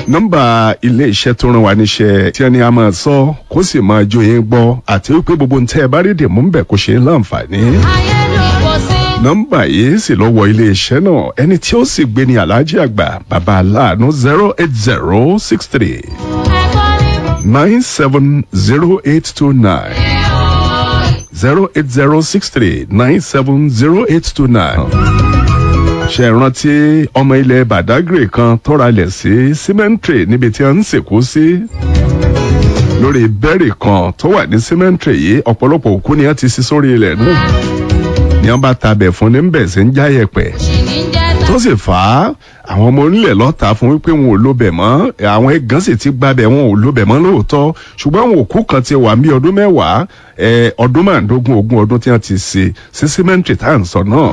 nọ́mbà ilé iṣẹ́ tó ràn wá níṣẹ́ tí ẹni a máa sọ kó sì máa jó yín gbọ́ àti wípé gbogbo ń tẹ́ ẹ bá rí dèmú ń bẹ̀ kó ṣe é láǹfààní. nọ́mbà yìí sì lọ wọ ilé iṣẹ́ náà ẹni tí ó sì gbé ní aláàjì àgbà bàbá aláàánú zero eight zero six three nine seven zero eight two nine zero eight zero six three nine seven zero eight two nine ṣe rántí ọmọ ilẹ̀ badagry kan tọ́ra lẹ̀ sí cemetery níbi tí a ń sìnkú sí lórí bẹ́ẹ̀rì kan tó wà ní cemetery yìí ọ̀pọ̀lọpọ̀ òkú ni a ti sí sórí ilẹ̀ náà ni wọ́n bá tabẹ̀ fún ní bẹ̀ sí ń já yẹ̀pẹ̀ tó sì fà á àwọn ọmọ onílẹ̀ lọ́ta fún wípé wọn ò lóbẹ̀ mọ́ àwọn ẹ̀gán sì ti gbábẹ̀ wọn ò lóbẹ̀ mọ́ lóòótọ́ ṣùgbọ́n àwọn òkú kan ti wà ní ọdún mẹ́wàá ọdún márùndógún ogún ọdún tí wọ́n ti ṣe sí cemetery tá à ń sọ náà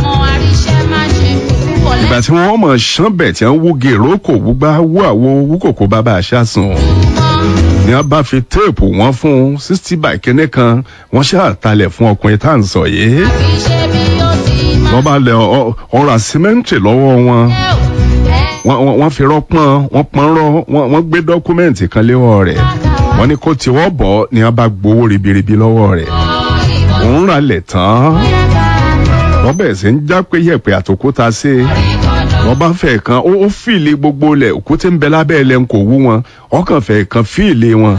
ìgbà tí wọ́n mọ̀ ṣánbẹ̀ tí wọ́n wú gèrò kò wúgbá wú àwo wú kòkó bàbá àṣàsùn ni wọ́n bá fi téèpù wọn fún sixty by kínní kan wọ́n ṣàtàlẹ̀ fún ọkùnrin tá à ń sọ yìí wọ́n bá lẹ ọ̀rọ̀ àsímẹ́ǹtì lọ́wọ́ wọn wọ́n fi rọ́pọ́n wọ́n pọ́n rọ́ wọ́n gbé dọ́kúmẹ́ǹtì kan léwọ́ rẹ̀ wọ́n ní kó tiwọ́ bọ̀ ni wọ́n bá gbowó ribiribi lọ́wọ́ rẹ̀ òun rà lẹ̀ tán wọ́n bẹ̀rẹ̀ sí ń já pé yẹ̀pẹ̀ àtòkúta sí i wọ́n bá fẹ́ kan ó fìlì gbogbo lẹ̀ òkúté ń bẹ lábẹ́ ẹ̀ lẹ́nu kò wú wọn ọkàn fẹ́ kan fìlì wọn.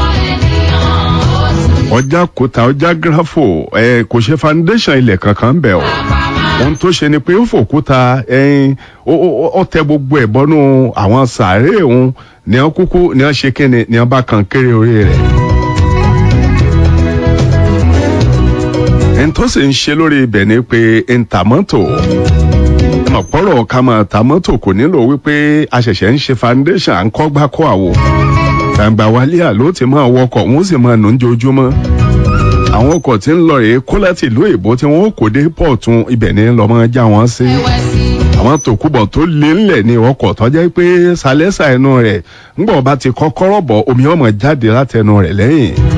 ọjà kúta ọjà gírafò ẹ kò ṣe foundation ilẹ̀ kankan ń bẹ̀ o ohun tó ṣe ni pé ó fòkúta ẹyin ó tẹ gbogbo ẹ̀ bọ́nú àwọn sàárè òun ní wọn kúkú ní wọn ṣe kíni ní wọn bá kan kéré orí rẹ̀. ẹni tó sì ń ṣe lórí ibẹ̀ ni pé ntàmọ́tò ọ̀pọ̀rọ̀ ká máa ta mọ́tò kò nílò wípé a ṣẹ̀ṣẹ̀ ń ṣe foundation à ń kọ́ gbá kọ́ àwò gbàǹgbà wálé àló ti máa wọkọ̀ wọ́n sì máa nù ń jojúmọ́ àwọn ọkọ̀ tí ń lọ rèé kó láti ìlú èbó tí wọ́n kò dé pọ̀tún ibẹ̀ ní lọ́mọ já wọn sí àwọn tòkúbọ̀ tó lé ńlẹ̀ ní ọkọ̀ tọ́jẹ́ pé sálẹ́sà ẹnu rẹ̀ ńgbọ̀n bá ti kọ́kọ́rọ́ bọ̀ omi ọmọ jáde látẹnu rẹ̀ lẹ́yìn